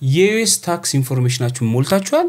የዩኤስ ታክስ ኢንፎርሜሽናችሁን ሞልታችኋል?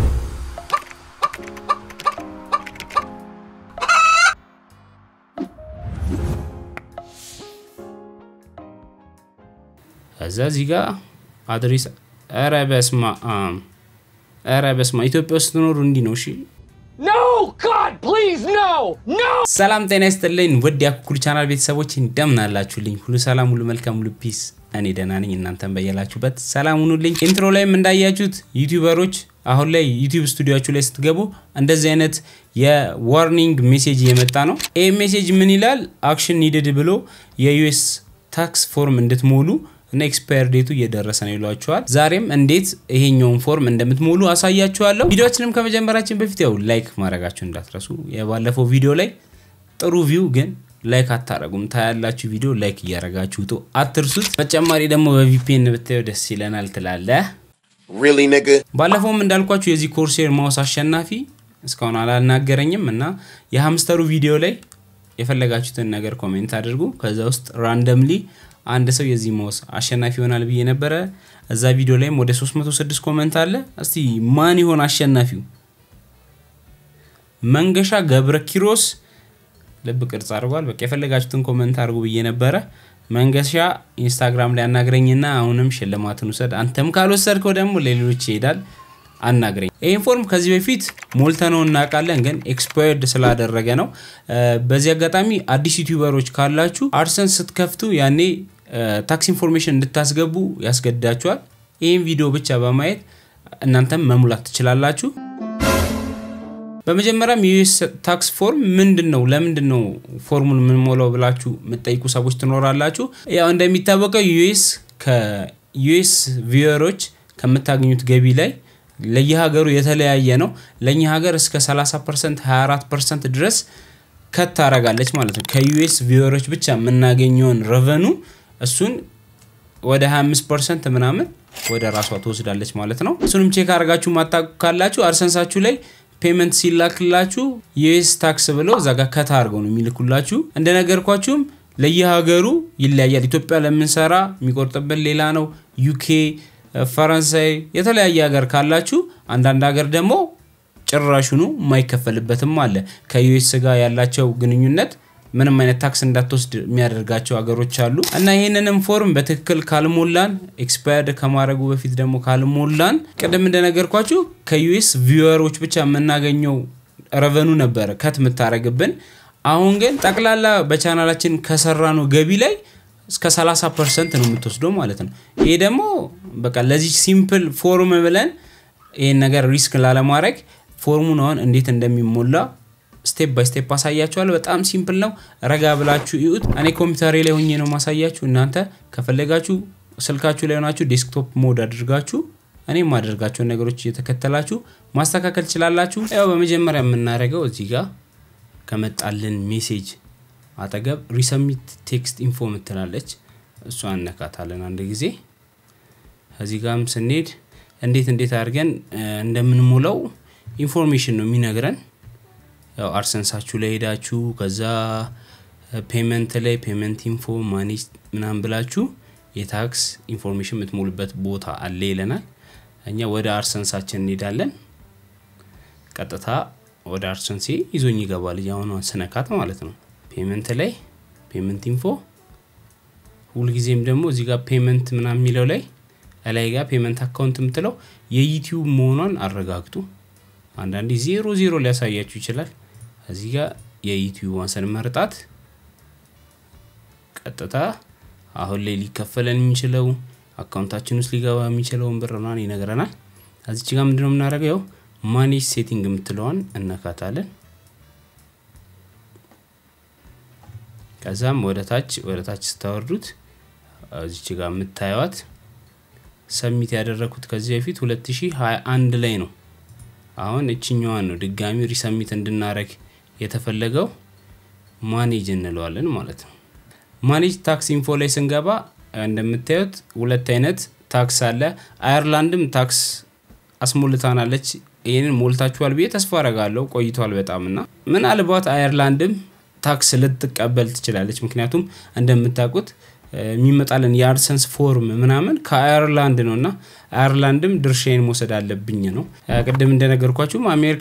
እዛ እዚህ ጋር አድሬስ ኧረ በስመ አብ ኧረ በስመ አብ ኢትዮጵያ ውስጥ ትኖሩ እንዲህ ነው። እሺ No! God, please, no! No! ሰላም ጤና ይስጥልኝ ውድ የአኩኩሉ ቻናል ቤተሰቦች እንደምን አላችሁልኝ? ሁሉ ሰላም፣ ሁሉ መልካም፣ ሁሉ ፒስ። እኔ ደህና ነኝ፣ እናንተን በያላችሁበት ሰላም ሁኑልኝ። ኢንትሮ ላይም እንዳያችሁት ዩቲዩበሮች አሁን ላይ ዩቲዩብ ስቱዲዮችሁ ላይ ስትገቡ እንደዚህ አይነት የዋርኒንግ ሜሴጅ እየመጣ ነው። ይህ ሜሴጅ ምን ይላል? አክሽን ኒድድ ብሎ የዩኤስ ታክስ ፎርም እንድትሞሉ እና ኤክስፓየር ዴቱ እየደረሰ ነው ይሏቸዋል። ዛሬም እንዴት ይሄኛውን ፎርም እንደምትሞሉ አሳያችኋለሁ። ቪዲዮችንም ከመጀመራችን በፊት ያው ላይክ ማድረጋችሁ እንዳትረሱ። የባለፈው ቪዲዮ ላይ ጥሩ ቪው ግን ላይክ አታረጉም። ታያላችሁ ቪዲዮ ላይክ እያረጋችሁ ውጡ፣ አትርሱት። በተጨማሪ ደግሞ በቪፒኤን ብታየው ደስ ይለናል ትላለህ። Really, nigga? ባለፈውም እንዳልኳችሁ የዚህ ኮርሴር ማውስ አሸናፊ እስካሁን አላናገረኝም እና የሀምስተሩ ቪዲዮ ላይ የፈለጋችሁትን ነገር ኮሜንት አድርጉ። ከዛ ውስጥ ራንደምሊ አንድ ሰው የዚህ ማውስ አሸናፊ ይሆናል ብዬ ነበረ። እዛ ቪዲዮ ላይም ወደ 306 ኮሜንት አለ። እስቲ ማን ይሆን አሸናፊው? መንገሻ ገብረ ኪሮስ ልብ ቅርጽ አድርጓል። በቃ የፈለጋችሁትን ኮመንት አድርጉ ብዬ ነበረ። መንገሻ ኢንስታግራም ላይ አናግረኝና አሁንም ሽልማትን ውሰድ። አንተም ካልወሰድከው ደግሞ ለሌሎች ይሄዳል። አናግረኝ። ይህን ፎርም ከዚህ በፊት ሞልተነው እናውቃለን፣ ግን ኤክስፓየርድ ስላደረገ ነው። በዚህ አጋጣሚ አዲስ ዩቲዩበሮች ካላችሁ አድሰንስ ስትከፍቱ ያኔ ታክስ ኢንፎርሜሽን እንድታስገቡ ያስገድዳችኋል። ይህን ቪዲዮ ብቻ በማየት እናንተም መሙላት ትችላላችሁ። በመጀመሪያም የዩኤስ ታክስ ፎርም ምንድን ነው? ለምንድን ነው ፎርሙን የምንሞላው ብላችሁ የምትጠይቁ ሰዎች ትኖራላችሁ። ያው እንደሚታወቀው ዩኤስ ከዩኤስ ቪወሮች ከምታገኙት ገቢ ላይ ለየሀገሩ የተለያየ ነው። ለእኛ ሀገር እስከ 30 ፐርሰንት 24 ፐርሰንት ድረስ ከት ታረጋለች ማለት ነው። ከዩኤስ ቪወሮች ብቻ የምናገኘውን ረቨኑ እሱን ወደ 25 ፐርሰንት ምናምን ወደ ራሷ ትወስዳለች ማለት ነው። እሱንም ቼክ አድርጋችሁ ማታውቁ ካላችሁ አድሰንሳችሁ ላይ ፔመንት ሲላክላችሁ ዩኤስ ታክስ ብለው እዛ ጋር ከታ አድርገው ነው የሚልኩላችሁ። እንደነገርኳችሁም ለየሀገሩ ይለያያል። ኢትዮጵያ ለምንሰራ የሚቆርጥበት ሌላ ነው። ዩኬ፣ ፈረንሳይ የተለያየ ሀገር ካላችሁ አንዳንድ ሀገር ደግሞ ጭራሹኑ የማይከፈልበትም አለ። ከዩኤስ ጋር ያላቸው ግንኙነት ምንም አይነት ታክስ እንዳትወስድ የሚያደርጋቸው ሀገሮች አሉ እና ይህንንም ፎርም በትክክል ካልሞላን ኤክስፓየርድ ከማድረጉ በፊት ደግሞ ካልሞላን ቅድም እንደነገርኳችሁ ከዩኤስ ቪወሮች ብቻ የምናገኘው ረቨኑ ነበረ ከት የምታደረግብን። አሁን ግን ጠቅላላ በቻናላችን ከሰራነው ገቢ ላይ እስከ 30 ፐርሰንት ነው የምትወስደው ማለት ነው። ይሄ ደግሞ በቃ ለዚህ ሲምፕል ፎርም ብለን ይህን ነገር ሪስክ ላለማድረግ ፎርሙን አሁን እንዴት እንደሚሞላ ስቴፕ ባይ ስቴፕ አሳያችኋለሁ። በጣም ሲምፕል ነው። ረጋ ብላችሁ ይዩት። እኔ ኮምፒውተሬ ላይ ሆኜ ነው ማሳያችሁ። እናንተ ከፈለጋችሁ ስልካችሁ ላይ ሆናችሁ ዴስክቶፕ ሞድ አድርጋችሁ እኔ የማደርጋቸውን ነገሮች እየተከተላችሁ ማስተካከል ትችላላችሁ። ያው በመጀመሪያ የምናደርገው እዚህ ጋር ከመጣልን ሜሴጅ አጠገብ ሪሰሚት ቴክስት ኢንፎ ምትላለች እሷ እነካታለን አንድ ጊዜ። እዚህ ጋርም ስንሄድ እንዴት እንዴት አድርገን እንደምንሞላው ኢንፎርሜሽን ነው የሚነግረን። ያው አድሰንሳችሁ ላይ ሄዳችሁ ከዛ ፔመንት ላይ ፔመንት ኢንፎ ማኔጅ ምናምን ብላችሁ የታክስ ኢንፎርሜሽን የምትሞሉበት ቦታ አለ ይለናል። እኛ ወደ አድሰንሳችን እንሄዳለን። ቀጥታ ወደ አድሰንሴ ይዞኝ ይገባል። አሁኗ ስነካት ማለት ነው። ፔመንት ላይ ፔመንት ኢንፎ ሁልጊዜም ደግሞ እዚህ ጋር ፔመንት ምናምን የሚለው ላይ ላይ ጋር ፔመንት አካውንት የምትለው የዩቲዩብ መሆኗን አረጋግጡ። አንዳንዴ ዜሮ ዜሮ ሊያሳያችሁ ይችላል። እዚህ ጋር የዩቲዩብ ስንመርጣት ቀጥታ አሁን ላይ ሊከፈለን የሚችለው አካውንታችን ውስጥ ሊገባ የሚችለውን ብር ምናምን ይነግረናል። እዚች ጋር ምንድነው የምናደርገው? ያው ማኔጅ ሴቲንግ የምትለዋን እነካታለን። ከዛም ወደ ታች ወደ ታች ስታወርዱት እዚች ጋር የምታየዋት ሰሚት ያደረግኩት ከዚህ በፊት 2021 ላይ ነው። አሁን እችኛዋን ነው ድጋሚ ሪሰሚት እንድናረግ የተፈለገው ማኔጅ እንለዋለን ማለት ነው። ማኔጅ ታክስ ኢንፎ ላይ ስንገባ እንደምታዩት ሁለት አይነት ታክስ አለ። አየርላንድም ታክስ አስሞልታናለች። ይህንን ሞልታችኋል ብዬ ተስፋ አረጋለሁ። ቆይቷል በጣም እና ምናልባት አየርላንድም ታክስ ልትቀበል ትችላለች። ምክንያቱም እንደምታውቁት የሚመጣልን የአድሰንስ ፎርም ምናምን ከአየርላንድ ነው እና አየርላንድም ድርሻዬን መውሰድ አለብኝ ነው። ቅድም እንደነገርኳችሁም አሜሪካ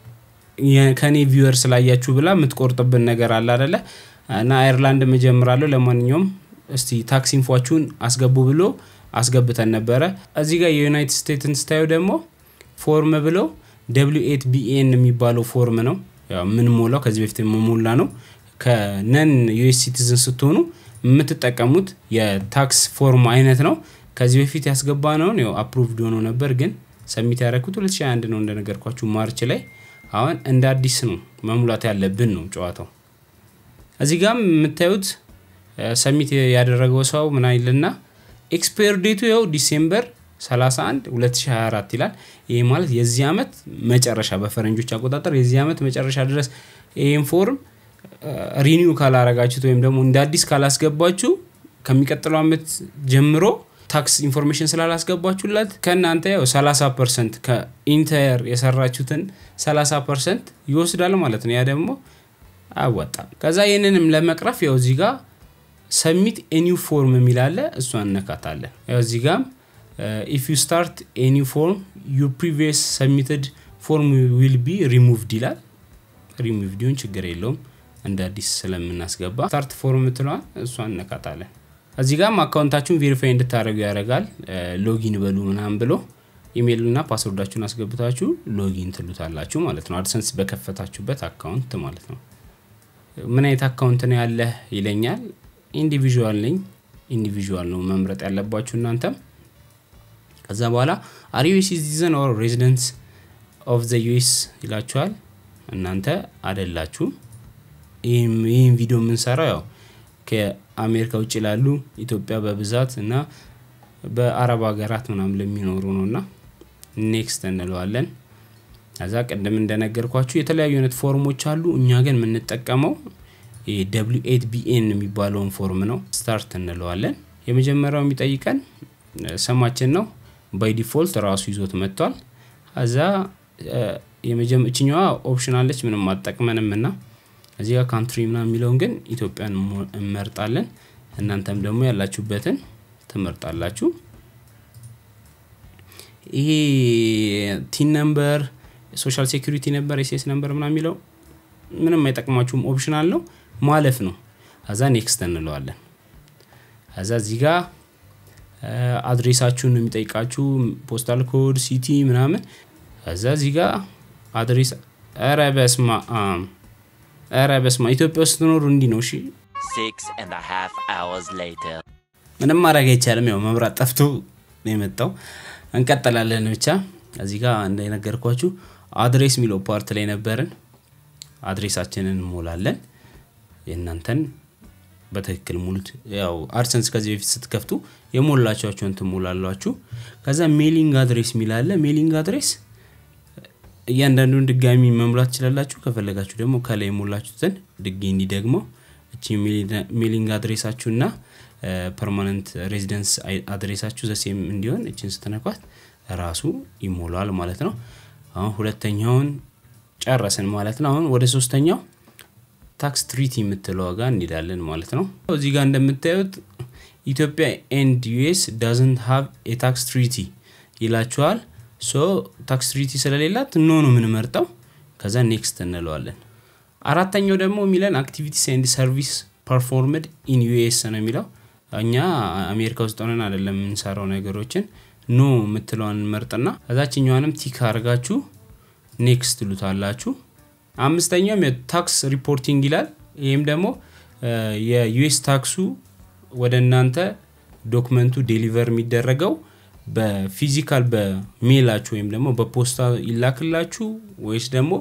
ከኔ ቪወር ስላያችሁ ብላ የምትቆርጥብን ነገር አለ አደለ እና አየርላንድ እጀምራለሁ። ለማንኛውም እስቲ ታክስ ኢንፏችሁን አስገቡ ብሎ አስገብተን ነበረ። እዚህ ጋር የዩናይትድ ስቴትስን ስታዩ ደግሞ ፎርም ብለው ደብሊው ኤት ቢኤን የሚባለው ፎርም ነው የምንሞላው። ከዚህ በፊት የምሞላ ነው። ከነን ዩኤስ ሲቲዝን ስትሆኑ የምትጠቀሙት የታክስ ፎርም አይነት ነው። ከዚህ በፊት ያስገባ ነውን ያው አፕሩቭድ ሆኖ ነበር፣ ግን ሰሚት ያደረኩት 2021 ነው እንደነገርኳችሁ ማርች ላይ። አሁን እንደ አዲስ ነው መሙላት ያለብን ነው ጨዋታው። እዚህ ጋም የምታዩት ሰሚት ያደረገው ሰው ምን አይልና ኤክስፓየር ዴቱ ያው ዲሴምበር 31 2024 ይላል። ይህ ማለት የዚህ ዓመት መጨረሻ በፈረንጆች አቆጣጠር የዚህ ዓመት መጨረሻ ድረስ ይህን ፎርም ሪኒው ካላረጋችሁት ወይም ደግሞ እንደ አዲስ ካላስገባችሁ ከሚቀጥለው ዓመት ጀምሮ ታክስ ኢንፎርሜሽን ስላላስገባችሁለት ከእናንተ ያው 30 ፐርሰንት ከኢንተር የሰራችሁትን 30 ፐርሰንት ይወስዳል ማለት ነው። ያ ደግሞ አያዋጣም። ከዛ ይህንንም ለመቅረፍ ያው እዚህ ጋር ሰሚት ኤኒው ፎርም የሚላለ እሷ እነካታለን። ያው እዚህ ጋም ኢፍ ዩ ስታርት ኤኒው ፎርም ዩ ፕሪቪየስ ሰሚትድ ፎርም ዊል ቢ ሪሙቭድ ይላል። ሪሙቭድ ይሁን ችግር የለውም እንደ አዲስ ስለምናስገባ ስታርት ፎርም ምትለዋል እሷ እነካታለን። እዚህ ጋም አካውንታችሁን ቬሪፋይ እንድታደረጉ ያደርጋል። ሎጊን በሉ ምናምን ብሎ ኢሜይል እና ፓስወርዳችሁን አስገብታችሁ ሎጊን ትሉታላችሁ ማለት ነው። አድሰንስ በከፈታችሁበት አካውንት ማለት ነው። ምን አይነት አካውንት ነው ያለህ ይለኛል። ኢንዲቪዥዋል ነኝ። ኢንዲቪዥዋል ነው መምረጥ ያለባችሁ እናንተም። ከዛ በኋላ አር ዩ ሲቲዘን ኦር ሬዚደንት ኦፍ ዘ ዩኤስ ይላችኋል። እናንተ አደላችሁም። ይህን ቪዲዮ የምንሰራው ያው ከአሜሪካ ውጭ ላሉ ኢትዮጵያ በብዛት እና በአረብ ሀገራት ምናምን ለሚኖሩ ነው እና ኔክስት እንለዋለን። ከዛ ቅድም እንደነገርኳችሁ የተለያዩ አይነት ፎርሞች አሉ። እኛ ግን የምንጠቀመው ደብሊው ኤት ቢኤን የሚባለውን ፎርም ነው። ስታርት እንለዋለን። የመጀመሪያው የሚጠይቀን ስማችን ነው። ባይ ዲፎልት ራሱ ይዞት መጥቷል። ከዛ እችኛዋ ኦፕሽን አለች ምንም አጠቅመንም እና እዚህ ጋር ካንትሪ ምና የሚለውን ግን ኢትዮጵያን እንመርጣለን። እናንተም ደግሞ ያላችሁበትን ትመርጣላችሁ። ይሄ ቲን ነምበር፣ ሶሻል ሴኩሪቲ ነበር፣ ኤስኤስ ነምበር ምና የሚለው ምንም አይጠቅማችሁም። ኦፕሽን አለው ማለፍ ነው። ከዛ ኔክስት እንለዋለን። ከዛ እዚህ ጋር አድሬሳችሁን የሚጠይቃችሁ ፖስታል ኮድ፣ ሲቲ ምናምን። ከዛ እዚህ ጋር አድሬስ ኧረ በስማ ኧረ በስማ ኢትዮጵያ ውስጥ ትኖሩ እንዲህ ነው። እሺ Six and a half hours later. ምንም ማድረግ አይቻልም። ያው መብራት ጠፍቶ ነው የመጣው። እንቀጥላለን ብቻ እዚህ ጋር እንደነገርኳችሁ አድሬስ የሚለው ፓርት ላይ ነበርን። አድሬሳችንን እንሞላለን። የእናንተን በትክክል ሙሉት። ያው አድሰንስ ከዚህ በፊት ስትከፍቱ የሞላቸኋቸውን ትሞላላችሁ። ከዛ ሜሊንግ አድሬስ የሚላለ ሜሊንግ አድሬስ እያንዳንዱን ድጋሚ መሙላት ትችላላችሁ። ከፈለጋችሁ ደግሞ ከላይ የሞላችሁትን ድጌ እንዲደግሞ እቺ ሜሊንግ አድሬሳችሁና ፐርማነንት ሬዚደንስ አድሬሳችሁ ዘሴም እንዲሆን እችን ስትነኳት ራሱ ይሞላል ማለት ነው። አሁን ሁለተኛውን ጨረስን ማለት ነው። አሁን ወደ ሶስተኛው ታክስ ትሪቲ የምትለው ጋር እንሄዳለን ማለት ነው። እዚህ ጋር እንደምታዩት ኢትዮጵያ ኤንድ ዩኤስ ዳዝንት ሃቭ የታክስ ትሪቲ ይላችኋል። ሶ ታክስ ትሪቲ ስለሌላት ኖ ነው የምንመርጠው። ከዛ ኔክስት እንለዋለን። አራተኛው ደግሞ የሚለን አክቲቪቲስ ኤንድ ሰርቪስ ፐርፎርምድ ኢን ዩኤስ ነው የሚለው እኛ አሜሪካ ውስጥ ሆነን አይደለም የምንሰራው ነገሮችን ኖ የምትለዋን መርጥና ከዛችኛዋንም ቲክ አድርጋችሁ ኔክስት ትሉታላችሁ። አምስተኛውም የታክስ ሪፖርቲንግ ይላል። ይህም ደግሞ የዩኤስ ታክሱ ወደ እናንተ ዶክመንቱ ዴሊቨር የሚደረገው በፊዚካል በሜላችሁ ወይም ደግሞ በፖስታ ይላክላችሁ ወይስ ደግሞ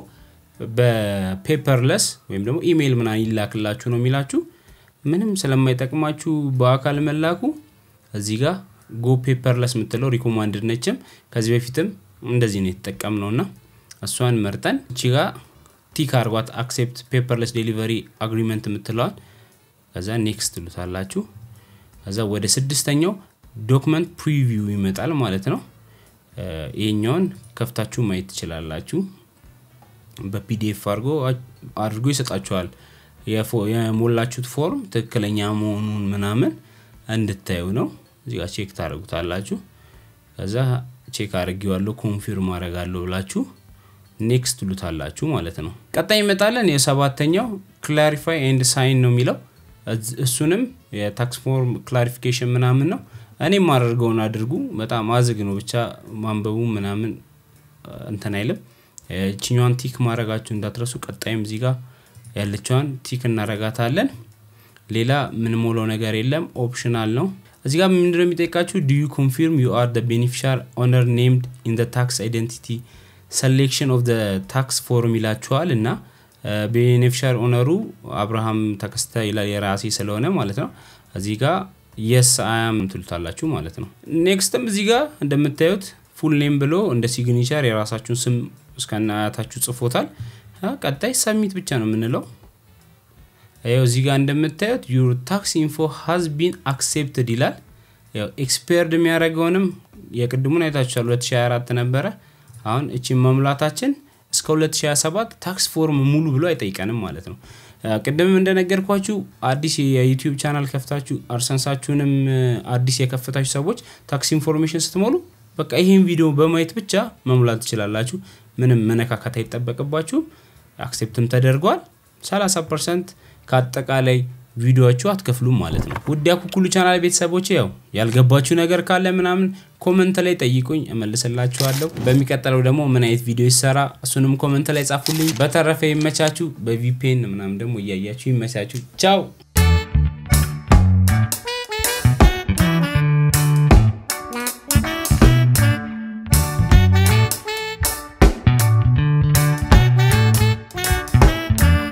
በፔፐርለስ ወይም ደግሞ ኢሜይል ምና ይላክላችሁ ነው የሚላችሁ። ምንም ስለማይጠቅማችሁ በአካል መላኩ እዚህ ጋር ጎ ፔፐርለስ የምትለው ሪኮማንድድ ነችም። ከዚህ በፊትም እንደዚህ ነው የተጠቀምነው እና እሷን መርጠን እቺ ጋር ቲክ አርጓት አክሴፕት ፔፐርለስ ዴሊቨሪ አግሪመንት የምትለዋል። ከዛ ኔክስት ትሉታላችሁ። ከዛ ወደ ስድስተኛው ዶክመንት ፕሪቪው ይመጣል ማለት ነው። ይሄኛውን ከፍታችሁ ማየት ትችላላችሁ። በፒዲኤፍ አድርጎ አድርጎ ይሰጣችኋል። የሞላችሁት ፎርም ትክክለኛ መሆኑን ምናምን እንድታዩ ነው። እዚህ ጋር ቼክ ታደርጉታላችሁ። ከዛ ቼክ አድርጌዋለሁ ኮንፊርም አደርጋለሁ ብላችሁ ኔክስት ትሉታላችሁ ማለት ነው። ቀጣይ ይመጣለን የሰባተኛው ክላሪፋይ ኤንድ ሳይን ነው የሚለው እሱንም የታክስ ፎርም ክላሪፊኬሽን ምናምን ነው። እኔ የማደርገውን አድርጉ። በጣም አዝግ ነው ብቻ ማንበቡ ምናምን እንትን አይልም። ችኛዋን ቲክ ማድረጋችሁ እንዳትረሱ። ቀጣይም እዚህ ጋር ያለችዋን ቲክ እናረጋታለን። ሌላ ምንሞላው ነገር የለም፣ ኦፕሽናል ነው። እዚህ ጋር ምንድነው የሚጠይቃችሁ? ዱ ዩ ኮንፊርም ዩ አር ቤኔፊሻር ኦነር ኔምድ ኢን ታክስ አይደንቲቲ ሰሌክሽን ኦፍ ታክስ ፎርም ይላችኋል እና ቤኔፊሻር ኦነሩ አብርሃም ተከስተ ይላል የራሴ ስለሆነ ማለት ነው። እዚህ ጋር የስ አያም ትሉታላችሁ ማለት ነው። ኔክስትም እዚህ ጋር እንደምታዩት ፉል ኔም ብሎ እንደ ሲግኒቸር የራሳችሁን ስም እስከነ አያታችሁ ጽፎታል። ቀጣይ ሰሚት ብቻ ነው የምንለው። ያው እዚህ ጋር እንደምታዩት ዩር ታክስ ኢንፎ ሃዝ ቢን አክሴፕትድ ይላል። ያው ኤክስፔርድ የሚያደርገውንም የቅድሙን አይታችኋል 2024 ነበረ። አሁን እቺን መሙላታችን እስከ 2027 ታክስ ፎርም ሙሉ ብሎ አይጠይቀንም ማለት ነው። ቅድምም እንደነገርኳችሁ አዲስ የዩቲዩብ ቻናል ከፍታችሁ አርሰንሳችሁንም አዲስ የከፈታችሁ ሰዎች ታክስ ኢንፎርሜሽን ስትሞሉ በቃ ይህን ቪዲዮ በማየት ብቻ መሙላት ትችላላችሁ። ምንም መነካካት አይጠበቅባችሁም። አክሴፕትም ተደርጓል። 30 ፐርሰንት ከአጠቃላይ ቪዲዮዎቹ አትከፍሉም ማለት ነው። ውድ ያኩኩሉ ቻናል ቤተሰቦች ያው ያልገባችሁ ነገር ካለ ምናምን ኮመንት ላይ ጠይቁኝ እመልስላችኋለሁ። በሚቀጥለው ደግሞ ምን አይነት ቪዲዮ ይሰራ እሱንም ኮመንት ላይ ጻፉልኝ። በተረፈ ይመቻችሁ። በቪፒኤን ምናምን ደግሞ እያያችሁ ይመቻችሁ። ቻው